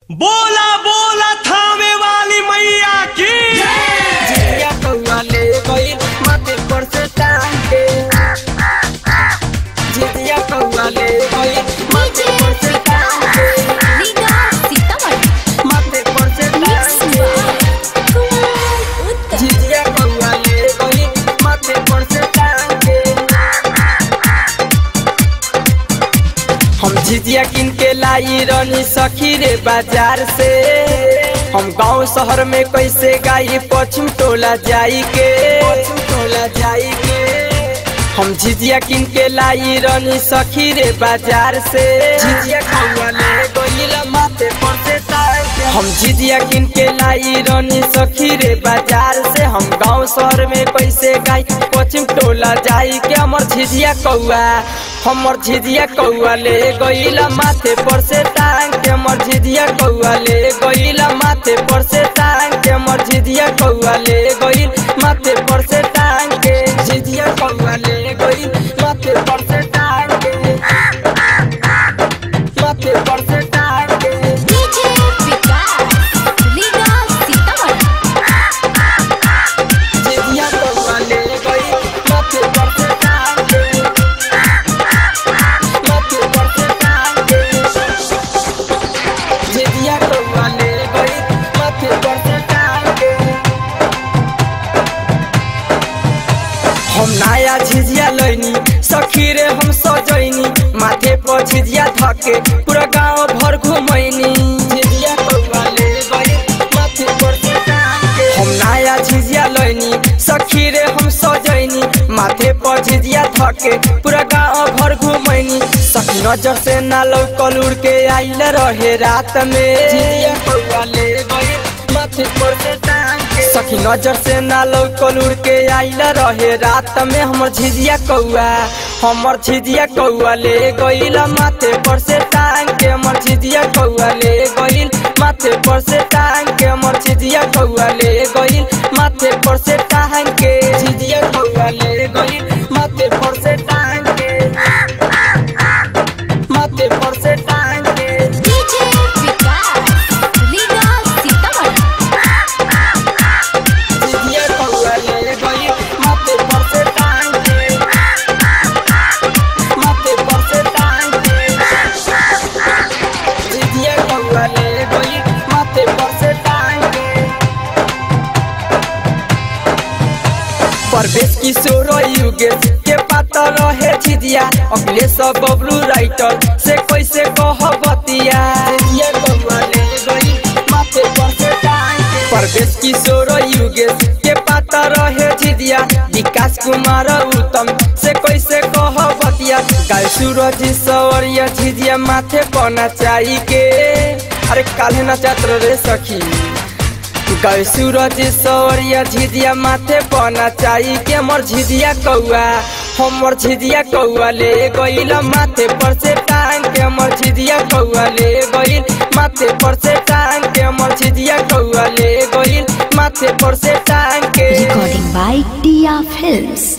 बोला बोला थामे वाली मैया की जिया कौआ ले गई माथे पर से टांग के जिया कौआ ले गई माथे पर से टांग के माथे पर से टांग के जिया कौआ ले गई माथे पर से टांग के हम झिझिया किन के लाई रनी सखी रे बाजार से हम गांव शहर में कैसे गाई पश्चिम टोला जाई के पश्चिम टोला जाई के हम झिझिया किन के लाई रनी सखी रे बाजार से झिझिया खौआ ले गइला माथे पर से तार के हम झिझिया किन के लाई रनी सखी रे बाजार से हम गांव शहर में कैसे गाई पश्चिम टोला जाई के हमर झिझिया कौआ हमर झिझिया कौआ ले गइला माथे पर से टांग के हमर झिझिया कौआ ले गइला माथे पर से टांग के हमर झिझिया कौआ ले गइल माथे पर से टांग के झिझिया कौआ ले गइल माथे पर से टांग के माथे पर से टांग के झिझिया कौआ ले गइल माथे पर से टांग के माथे पर से टांग के झिझिया कौआ ले गइल माथे पर से टांग के हम नया झिझिया लैनी सखी रे हम सजैनी माथे पर झिझिया धके पूरा गांव भर घुमैनी झिझिया कौआ ले गई माथे पर से टांग के हम नया झिझिया लैनी सखी रे हम सजैनी माथे पर झिझिया धके पूरा गांव भर घुमैनी सखी नजर से ना लौकल उड़ के आइल रहे रात में झिझिया कौआ ले गई माथे पर से टांग के सखी नजर से ना लौकल उड़ के आइल रहे रात में हमर झिझिया कौआ हमर झिझिया कौआ ले गइल माथे पर से टांग के हमर झिझिया कौआ ले गइल माथे पर से टांग के हमर झिझिया कौआ ले गइल माथे पर से टांग के झिझिया कौआ ले गइल माथे पर से टांग के माथे पर से टांग के झिझिया कौआ ले गइल माथे पर से टांग के माथे पर से टांग के झिझिया कौआ ले गइल माथे पर से टांग के परवेश किशोर युगेश के पता रहे झिझिया अखिलेश बबलू राइटर से कैसे कह बतिया झिझिया कौआ ले गइल माथे पर से टांग के परवेश किशोर युगेश के पता रहे झिझिया विकास कुमार उत्तम से कैसे कह बतिया गाय सूरज सवरिया झिझिया माथे पर नचाई के अरे काल्हे नचात रे सखी गए सूरज सौरिया झिझिया माथे पना चाही के हमर झिझिया कौआ हमर झिझिया कौआ ले गइल माथे पर से टांग के हमर झिझिया कौआ ले गइल माथे पर से टांग के हमर झिझिया कौआ ले गइल माथे पर से टांग के Recording by Tia Films.